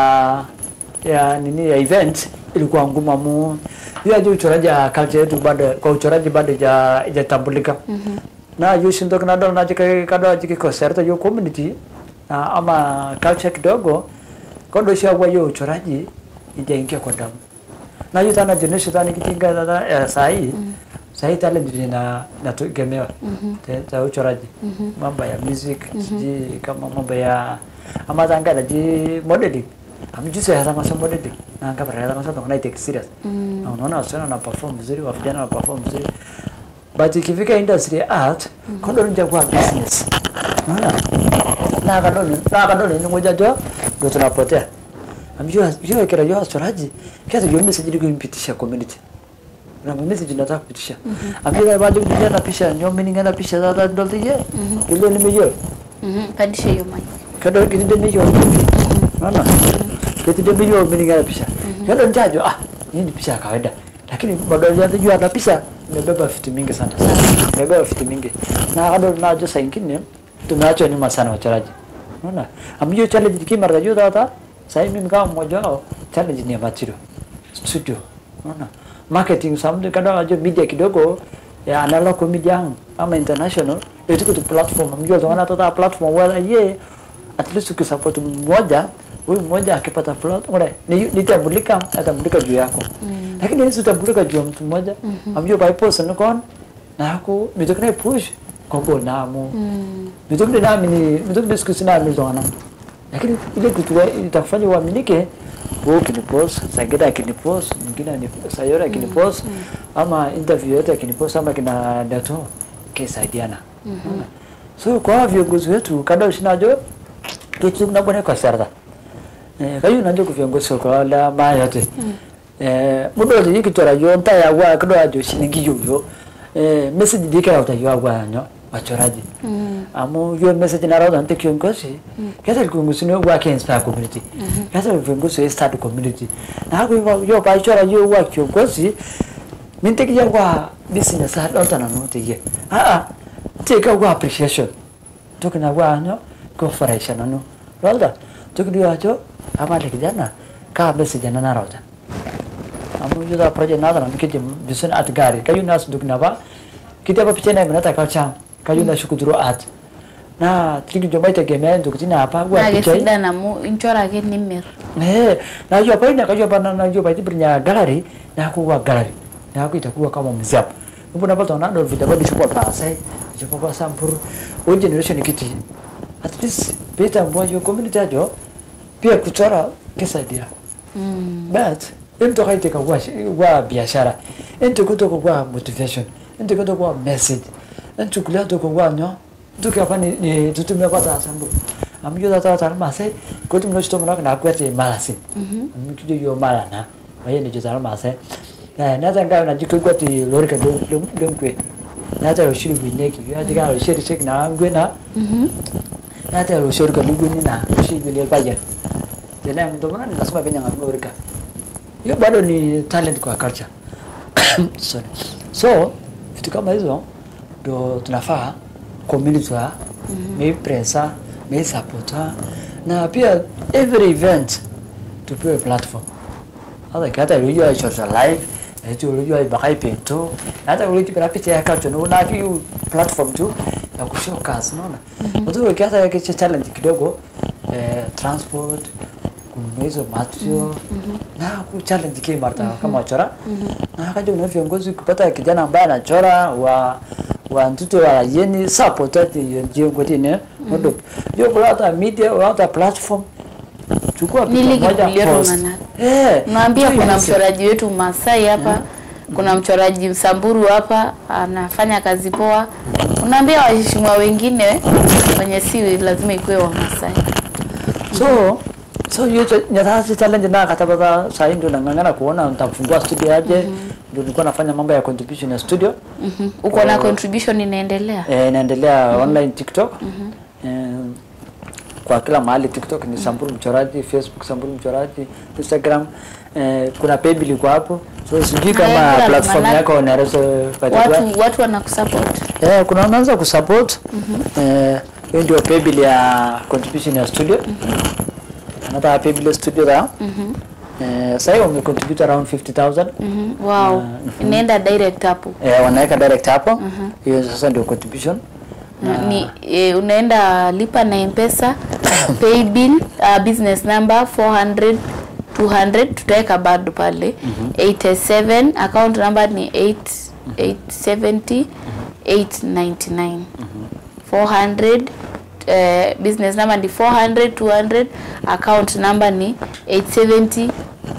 ya nini ya event ilikuwa ngumu amu hiyo aje uchoraji ya culture yetu bado kwa uchoraji bado ja ijatambulika na yu shindo kana dol na jike kada jike concert yo community na ama culture kidogo kondo shia kwa hiyo uchoraji ijaingia kwa damu na hiyo tana generation tani kitinga tata eh, sahi sahi talent ni na nategemewa te- za uchoraji mambo ya music sijui kama mambo ya ama tanga na ji modeling amjuse hata masa modeling na anga para hata masa to na take serious na unaona wasichana na perform vizuri wavijana na perform vizuri but ikifika industry ya art kondo nja kwa business unaona na kadoni na kadoni ni moja jo ndio tunapotea amjua jua kila jua choraji kiasi jua message ili kumpitisha community na message nataka kupitisha amjua baada ya na pisha nyomi ningana pisha za ndo tije ile nimejua Mhm, Pandisha hiyo mic. kada kitinde nijo naona kitinde nijo mimi ningana pisha kada njajo ah hii ni pisha ya kawaida lakini badala ya kujua na pisha imebeba vitu mingi sana imebeba vitu mingi na kada najo saa ingine tumeachwa nyuma sana wachoraji unaona amjua challenge kimara juu data sasa mimi kama mmoja wao challenge ni ya material studio unaona marketing something kada ajo media kidogo ya analog media ama international itu kutu platform mjua tunaona tata platform wala ye at least ukisupport mmoja huyu mmoja akipata plot ule ni nitambulika atambulika juu yako lakini hizo utambulika juu ya mtu mmoja amjua by person kon na ako mitokana push koko namu mitokana nami ni mitokana siku sina mimi zona lakini ile kitu itakufanya uaminike wewe ukinipost Sagida akinipost mwingine ni Sayora akinipost ama interview yote akinipost ama kina Dato kisaidiana Unaona? so kwa viongozi wetu kada ushinajo kitu na bwana kwa sarda eh kayu najo ku viongozi kwa la ma yote eh mudo ni kitora yo nta ya wa kado ajo shiningi yo yo eh message dika uta yo wa nyo wachoraji amu yo message na roda nte kiongozi kesa kiongozi ni wa ke inspire community kesa viongozi wa start community na hapo yo yo pa chora yo wa kiongozi minteki ya wa business ha dota na note ye ah ah take wa appreciation tukina wa nyo ko furahisha nanu roda tukidio acho ama le kijana ka message na na roda amu yuda project na na mkije bison at gari kayu nas dukna ba kita apa pichana menata kalcha kayu na shukuduro at na tiki jomba itegemea ndukutina hapa wa Naa pichai kesidai amu inchora ake nimirr. Eh, na hiyo hapa ina kajua pana na hiyo baiti brinya gallery na kuwa gallery. Na itakuwa kama museum. Ndipo napata na ndo video bado chukua pasa. Chukua kwa sampuru. O generation kiti. At least beta mmoja community ajo pia kuchora kisaidia. Mm. But mtu haiteka kwa kwa biashara. Mtu kutoka kwa motivation. Mtu kutoka kwa message. Mtu kulia kutoka kwa nyo. Mtu hapa ni, ni tutumia kwa sampuru. amu yo tata tata mase ko tum no sto mo na kwete malasin amu kijo yo mala na waye ni jo tata mase na na tanga na jiko kwete lori ka dum dum dum kwe na ta shiri bi ne ki ya diga ro shiri shik na ngwe na na ta ro shiri ka lugu ni na shiri bi le ba ya tena mtu mwana lazima kenya ngorika hiyo bado ni talent kwa culture Sorry. so vitu kama hizo ndo tunafaa community wa maybe pressa maybe supporter na pia every event tupewe platform hata hata unajua social live hicho unajua bakai pento hata unajua kuna picha ya culture na una hiyo platform tu ya kushowcase unaona ndio ukianza yake challenge kidogo eh, transport kununua hizo material na ku challenge kile marta kama wachora na akaja una viongozi kupata kijana ambaye anachora wa wa mtoto wa yeni support ati ndio ngote ne ndio ndio kwa hata media au hata platform chukua picha Nili moja kibulia post Romana. eh Naambia tu kuna ianze. mchoraji wetu Masai hapa, kuna mchoraji Msamburu hapa anafanya kazi poa. Unaambia waheshimiwa wengine wenye si lazima ikuwe wa Masai. so so hiyo cha- nyatasi challenge na katabata saa hii ndio nang'ang'ana kuona nitafungua studio aje ndio nilikuwa nafanya mambo ya contribution ya studio Mhm. Uko na contribution inaendelea? eh, inaendelea online TikTok eh, kwa kila mahali TikTok ni Samburu mchoraji, Facebook Samburu mchoraji, Instagram eh, kuna Paybill iko hapo, so sijui kama Haya, platform manake- yako unaweza patikana Watu watu wanakusupport. eh, kuna wanaanza kusupport eh, hiyo ndio Paybill ya contribution ya studio anataka Paybill ya studio da eh, sasa hiyo wamecontribute around 50000 Mhm. Wow. Inaenda direct hapo. eh, wanaweka direct hapo hiyo sasa ndio contribution Na ni e, unaenda lipa na mpesa pay bill uh, business number 400 200 tutaweka bado pale 87 account number ni 8 870 899 400 uh, business number ni 400 200 account number ni 870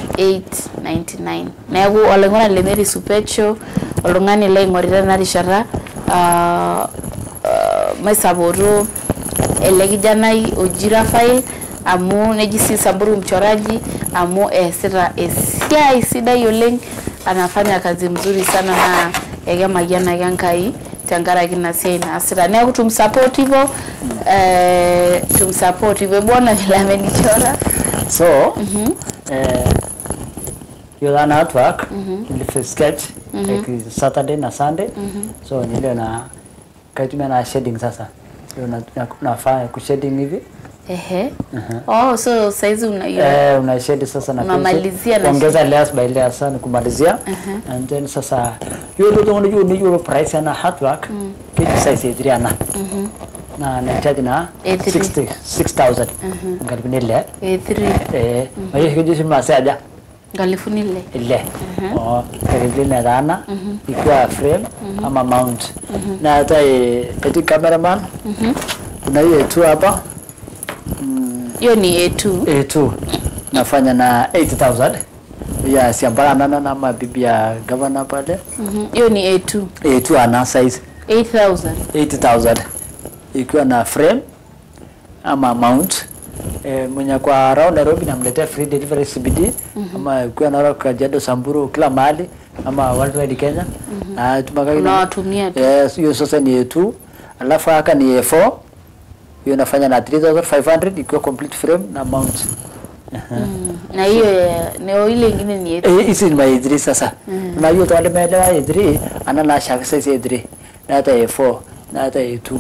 899 neeku oloing'oni lemeri supetsho oltung'ani laing'orita ena rishata uh, uh, maisapoto ele kijanai oji Rafael amu neji si Samburu mchoraji amu eesita esiai sidai oleng anafanya kazi mzuri sana na ekemayianaki Enkai tenkaraki ina siai naasita neeku tumsupport hivyo eh, tumsupport hivyo bwana vile amenichora so eh, hiyo that artwork nilifa sketch like Saturday na Sunday so nilio na kaitumia na shading sasa hiyo na, na, nafanya kushading hivi ehe oh so saizi una eh, una shade sasa na Unamalizia pencil, na kuongeza layers by layers sana kumalizia and then sasa hiyo ndio ndio ndio ndio price ana artwork kitu size ya ana na na charge na A3. 60 6000 ngalibu nile A3 eh mayo hiyo jisi masaja ngalifuni ile ile oh karibu na dana ikiwa frame ama mount na hata eh, eti cameraman kuna hiyo tu hapa hiyo ni A2 A2 nafanya na 8000 ya siambana na na mabibi ya governor pale Mhm. hiyo ni A2 A2 ana size 8000 80,000 ikiwa na frame ama mount e, mwenye kwa around Nairobi namletea free delivery CBD ama ikiwa na Kajiado, Samburu, kila mahali ama worldwide Kenya na tumaka Unawatumia tu. yes, hiyo sasa ni A2 alafu haka ni A4 hiyo nafanya na 3500 ikiwa complete frame na mount Mm. na hiyo ya- na ile ingine ni A3 Eh, hizi ni ma A3 sasa na hiyo tawale maelewa A3 ana na shaka size A3 na hata A4 na hata A2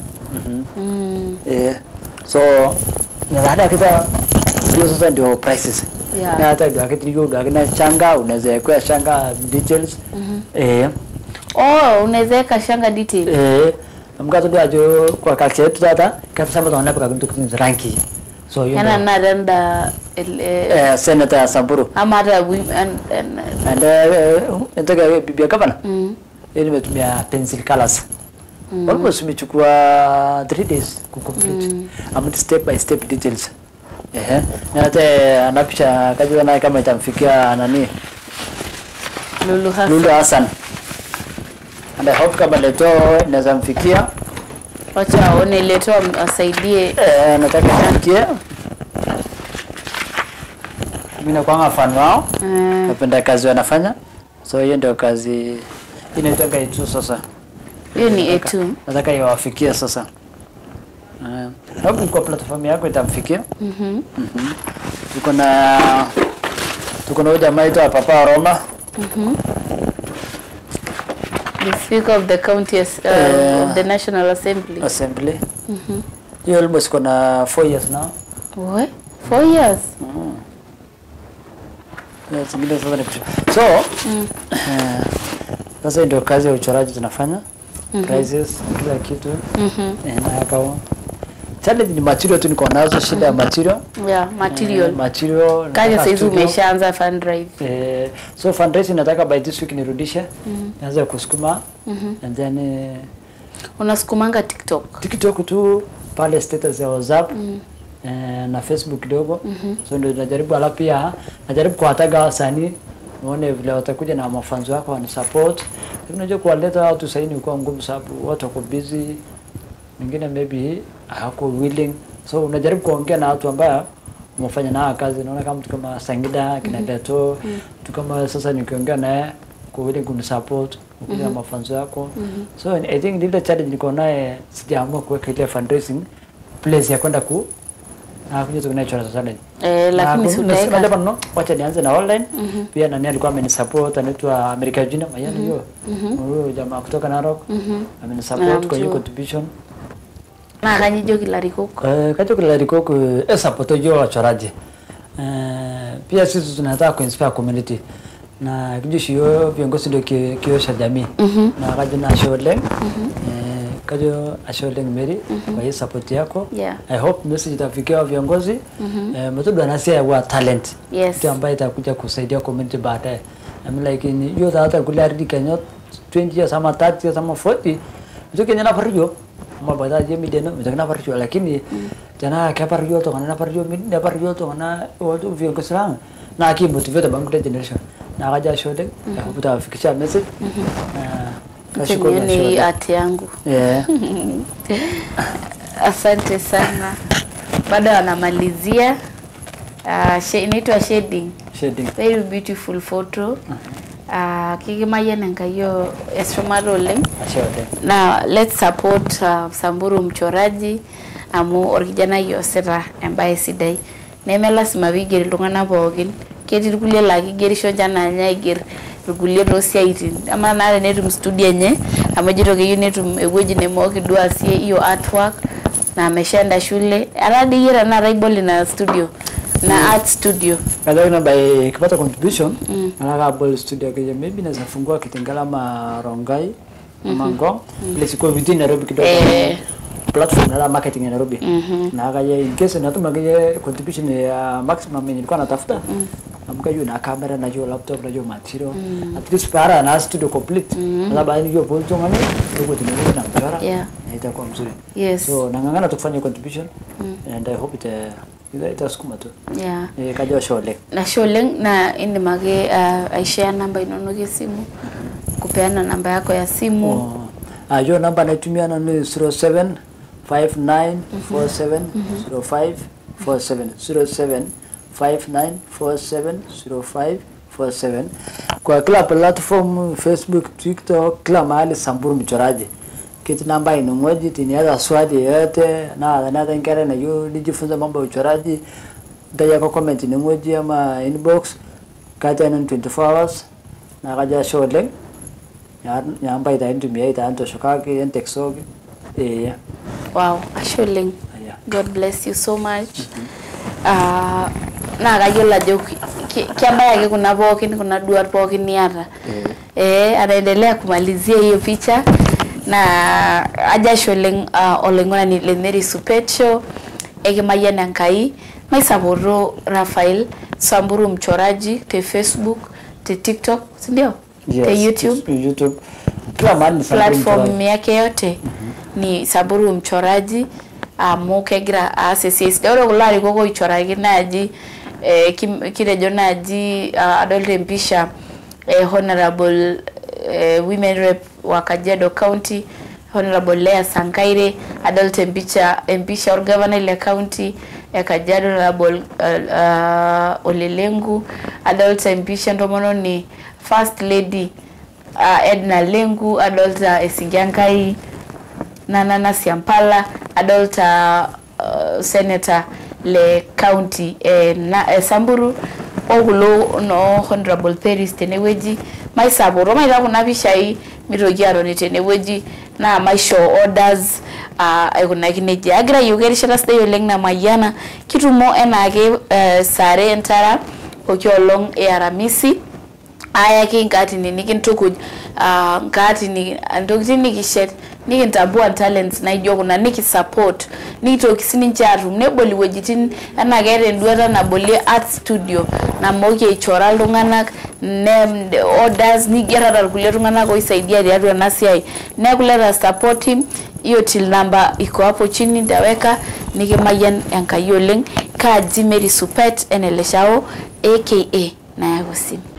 Mm. Eh, so nadhani kita hiyo sasa ndio prices Yeah. na hata ndio kitu hiyo ndio na changa unaweza kuwa changa details eh oh unaweza weka shanga detail eh mkato ndio ajo kwa culture yetu tata kabisa mtu anapo kitu kitu rangi so hiyo yana ndio narenda ele- eh senator ya Samburu ama hata wi- an- an- and eh nitaka bibi ya gavana mm. yeye nimetumia pencil colors almost imechukua 3 days kucomplete mm. step by step details ehe na hata anapisha kaji naye kama itamfikia nani Lulu Hassan. Lulu Hassan and I hope kama leto inaweza mfikia wacha waone leto wasaidie Eh, nataka nifikie mimi nakwanga fan wao Eh, napenda kazi wanafanya so hiyo ndio kazi inaitanga itu sasa hiyo ni A2 nataka iwafikie sasa Eh, sababu kwa platform yako itamfikia Mhm. tuko na tuko na huyu jamaa aitwa Papa Roma the speaker of the county as- uh, Eh. of the national assembly Assembly hiyo almost iko na 4 years now What? four years Yeah, zingine sasa ni kucho- so eh, sasa ndio kazi ya uchoraji tunafanya prices kila kitu eh, na yakao challenge ni material tu niko nazo shida ya material yeah material Eh, material kaja nataka saizi studio. umeshaanza fund drive Eh, so fundraising nataka by this week nirudishe nianze kusukuma and then eh, unasukumanga tiktok TikTok tu pale status ya WhatsApp eh, na Facebook kidogo so ndio najaribu, alafu pia najaribu kuwataga wasanii uone vile watakuja na mafanzo wako wani support. Lakini unajua kuwaleta watu sasa ni kwa ngumu, sababu watu wako busy, wengine maybe hawako willing, so unajaribu kuongea na watu ambao umefanya nao kazi. Naona kama mtu kama Sangida kina Dato, mtu kama sasa nikiongea naye kwa willing kunisupport kukuja na mafanzo yako so I think ile challenge niko naye sijaamua kuweka ile fundraising place ya kwenda ku na kuja tu natural challenge eh, lakini si nasema utaweka japo no wacha nianze na online pia nani alikuwa amenisupport anaitwa America Junior mayani hiyo huyo jamaa kutoka Narok amenisupport kwa hiyo Namjua. contribution na kanyijoki larikok Eh, kacho kila rikoko e support yo wachoraji Eh, pia sisi tunataka kuinspire community na kijushi yo viongozi ndio ki- kioo cha jamii na kajo na asholeng eh, kajo asholeng Mary kwa hii support yako Yeah. I hope message itafikia wa viongozi eh, metodo anasia wa talent Yes. mtu ambaye itakuja kusaidia community baadaye I'm like in yo hata kule aridi Kenya 20 years ama 30 years ama 40 mtu Kenya na pariyo ama bada je mi deno mtu na pariyo lakini jana ka pariyo to kana pariyo mi na pariyo to kana watu viongozi lang na aki motivate bang kule generation na kaja shode kuta fikisha message na kashukuru na nione hii shode art yangu yeah asante sana bado wanamalizia uh, she, inaitwa shading shading very beautiful photo uh, kikimayian enkayiyo esumata oleng shode na let's support uh, Samburu mchoraji amu orkijanai oosita embaye sidai neme lasima piiger iltung'anak pookin ketii irkulie laa kigerisho nche anaa ninye aiger irkulie toosiaitin ama naa tenetum studio enye amu ejito keyieu netum ewueji nemooki duo aasie hiyo artwork na ameshaenda shule etaa dii yie tenakata ibol ina studio na art studio Kaja na by kipata contribution mm. nataka abol studio keje maybe naweza fungua Kitengela ama Rongai ama Ngong ile siko within Nairobi kidogo Eh. platform na marketing ya Nairobi na kaja in case natuma keje contribution ya maximum yenye nilikuwa natafuta amka hiyo na camera na hiyo laptop na hiyo material at least para na studio complete na baada hiyo bolto ngani ndio tunaweza na mchora Yeah. na itakuwa mzuri yes so nangangana tukufanya contribution and I hope ita itasukuma tu yeah eh kaja shole nashe oleng na indim ake uh, aishare namba inonok esimu kupeana namba yako ya simu Oh. Ah, hiyo namba naitumia na ni 07 59 47 05 47 07 59 47 05 47 kwa kila platform Facebook, TikTok, kila mahali Samburu mchoraji kiti namba ino moja tiniaza swali yoyote na na nkere na yu nijifunza mambo ya uchoraji ndaja kwa comment ni moja ama inbox kati ya 24 hours na kaja show leng nyamba itaintumia itaantoshokaki enteksoki eh wow ashe oleng aya god bless you so much uh, naa kayiolo ajo ki- ki- kebaya ake kuna pookin kuna duat pookin niata eh, anaendelea kumalizia hiyo picha na ajo ashe oleng uh, olaing'urani le Mary Supet Show ekimayian Enkai maisapoto Rafael Samburu mchoraji te Facebook te TikTok sindio te YouTube YouTube kila mahali ni Samburu platform mchoraji. yake yote ni Samburu mchoraji amu kegira aas esiai sidai ore kulo arikok oichoraki naaji eh, kim- kitejo naaji uh, adolta empisha eh, honorable eh, women rep wa Kajiado County honorable Lea Sankaire adolta empisha empisha orgavanai le county e Kajiado honorable uh, uh, Olelengu adolta empisha entomononi first lady uh, Edna Lengu adolta Esingiankai Nanana Siampala adolta uh, senator le county e, na, e Samburu okulo no honorable Peris tenewueji maisapot maita kuna pishai mitoki atoni tenewueji naa maisho orders uh, aikunaki nejia agira ayieu erishata sidai oleng namayiana kitumo enaake uh, sare entara pooki olong e aramisi ayaki nkaatini nikintukuj uh, nkaatini ntokitin nikishet nikintambua talents naijo kuna nikisupport nikitoki sininche atum nebol iwuejitin enaa keeta enduata nabolie art studio namooki aichora iltung'anak ne orders nigerata irkulie tung'anak oisaidia tiatua ena siai neeku let us support him hiyo till number iko hapo chini nitaweka nikimayian enkai oleng kaaji Mary Supet eneleshao aka nayau simu